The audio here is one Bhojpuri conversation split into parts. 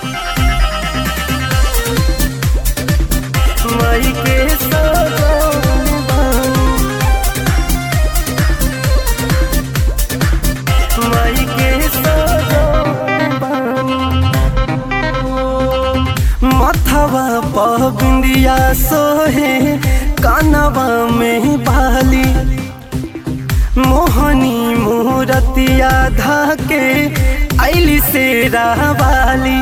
माई के सजौले बानी माई के सजौले बानी मथवा पर बिंदिया सोहे कानवा में बाली मोहनी मूरतिया धाके ऐली से रावाली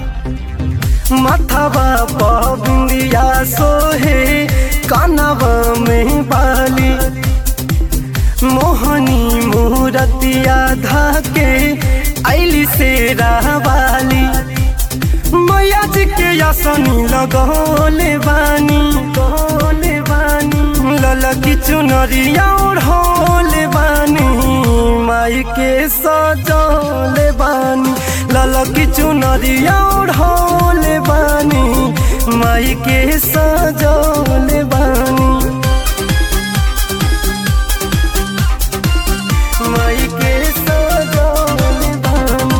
मथवा पर बिंदिया सोहे कानवा में बाली मोहनी मूरतिया धाके ऐली से रावाली मैया जी के यासनी लगौले बानी गौले बानी ललकी चुनरिया ओढ़ौले बानी माई के सजौले बानी ललकी चुनरिया ओढ़ौले बानी माई के सजौले बानी माई के सजौले बानी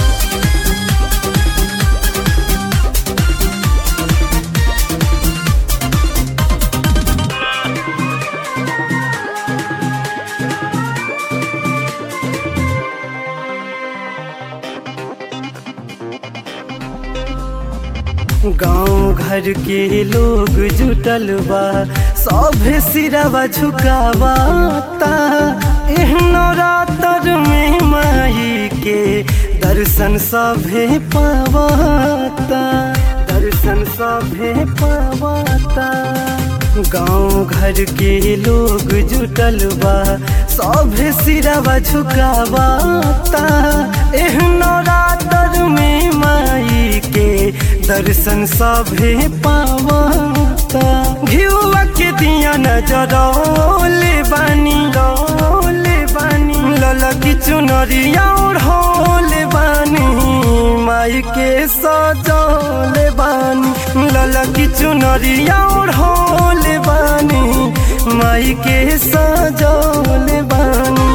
गांव घर के लोग जुटल बा सभे सिरवा झुकावाता एहनो रातर में माई के दर्शन सभे पावाता दर्शन सभे पावाता गांव घर के लोग जुटल बा सभे सिरवा झुकावाता एहनो रातर में माई के दर्शन सभे पावाता घिउआ के दिया नजरौले बानी रौले बानी ललकी चुनरिया ओढ़ौले बानी माई के सजौले बानी ललकी चुनरिया ओढ़ौले बानी माई के सजौले बानी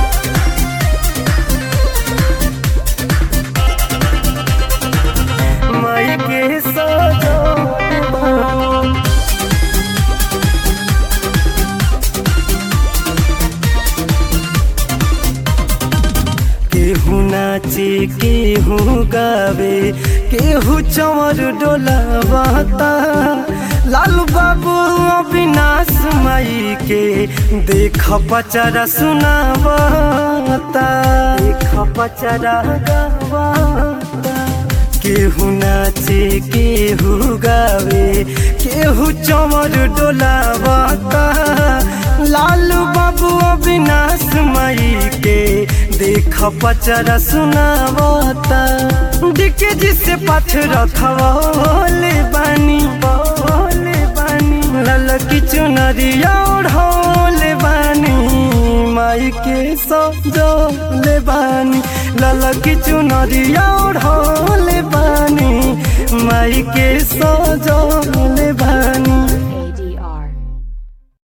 माई के सजौले बानी केहू नाचे केहू गावे केहू चमर डोलावाता लालू बाबू अविनाश माई के देख पचरा सुनावाता देख पचरा गावाता केहू नाचे केहू गावे केहू चमर डोलावाता लालू बाबू अविनाश माई के देख पचरा सुनावता डिके जिसे पाथ रखवले बानी बोले बानी ललकी चुनरिया ओढ़ौले बानी माई के सजौले बानी ललकी चुनरिया ओढ़ौले बानी माई के सजौले बानी